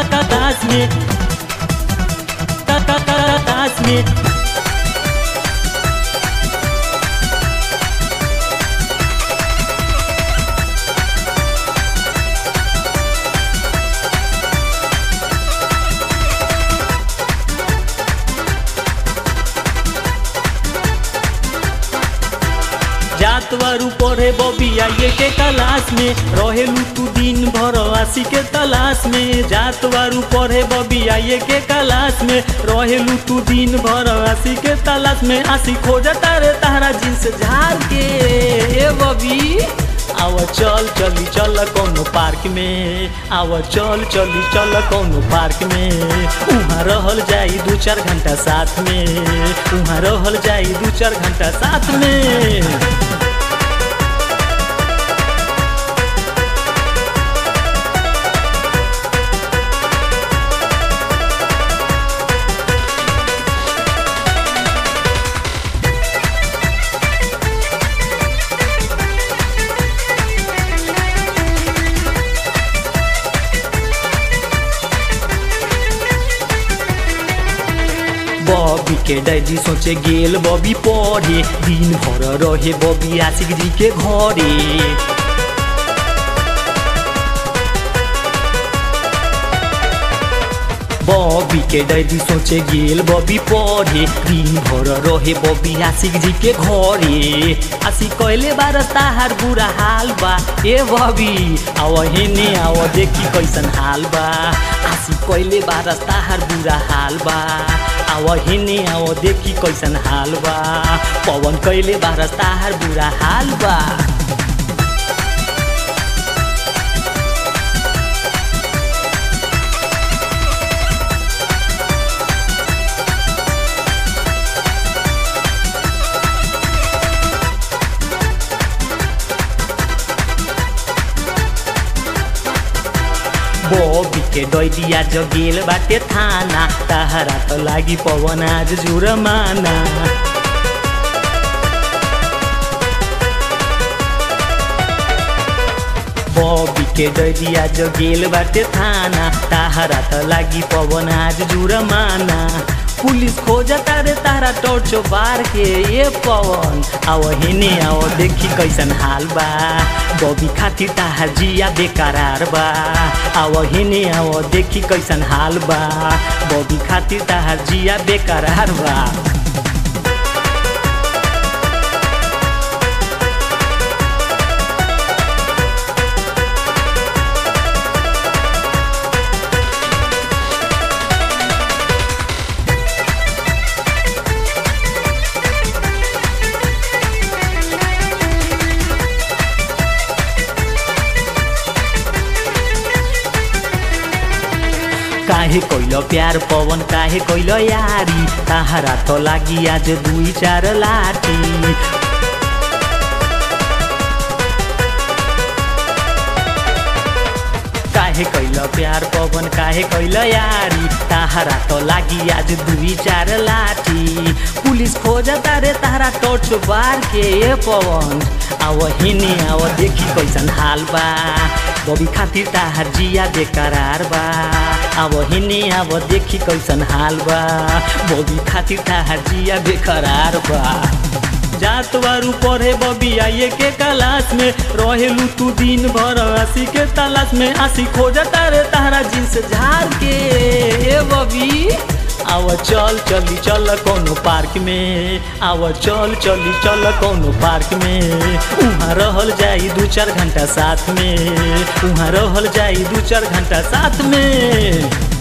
class में class में जातवारू पढ़े बबिया ये के क्लास में रहेलू तू दिन भर आसी के तलाश में जातवारू पढ़े बबिया ये के क्लास में रहेलू तू दिन भर आसी के तलाश में आसी खोजता रे तारा जींस झाड़ के ए बबी आव चल चली चल कौनो पार्क में आव चल चली चल कौनो पार्क में उहाँ रहल जाई दू चार घंटा साथ में उहाँ रहल जाई दू चार घंटा साथ में बॉबी के डैडी सोचे गेल बॉबी पढ़े दिन भर रहे बॉबी आशिक जी के घरे बॉबी के डैडी सोचे गेल बॉबी पढ़े दिन भर रहे बॉबी आशिक जी के घरे आशिक कहले बार ताहार बुरा हाल बा ए बॉबी आव हेने आव देखी कैसन हाल बा आशिक कहले बार ताहार बुरा हाल बा आव हेने आव देखी कैसन हाल बा पवन कैले बार ताहार बुरा हाल बा बॉबी के डैडिया जगेल बाटे थाना ताहरा त लागि पवन आज जुरमाना बॉबी के डैडिया जगेल बाटे थाना ताहरा त लागि पवन आज जुरमाना पुलिस खोजता रे तारा टोर्चो बार के ये पवन आव हेने आव देखी कैसन हाल बा बॉबी खातिर ताहार जिया बेकरार बा आव हेने आव देखी कैसन हाल बा बॉबी खातिर ताहार जिया बेकरार बा काहे कैल प्यार पवन काहे कैल यारी ताहारा त लागि आज दुई चार लाठी काहे कैल प्यार पवन काहे कैल यारी ताहारा त लागि आज दुई चार लाठी पुलिस खोजता रे तारा टोर्च बार के ए पवन आव हिने आव देखी कैसन हाल बा बबी खातिर ताहार जिया बेकरार बा अब हिने अब देखी कैसन हाल बा बबी खातिर ताहार जिया बेकरार बा जात बारू पढ़े बबी आइए के क्लास में रहेलू तू दिन भर आसी के तलाश में आसी खोजता रे तारा जींस झाड़ के ए बबी आव चल चली चल कोनो पार्क में आव चल चली चल कोनो पार्क में उहाँ रहल जाई दू चार घंटा साथ में उहाँ रहल जाई दू चार घंटा साथ में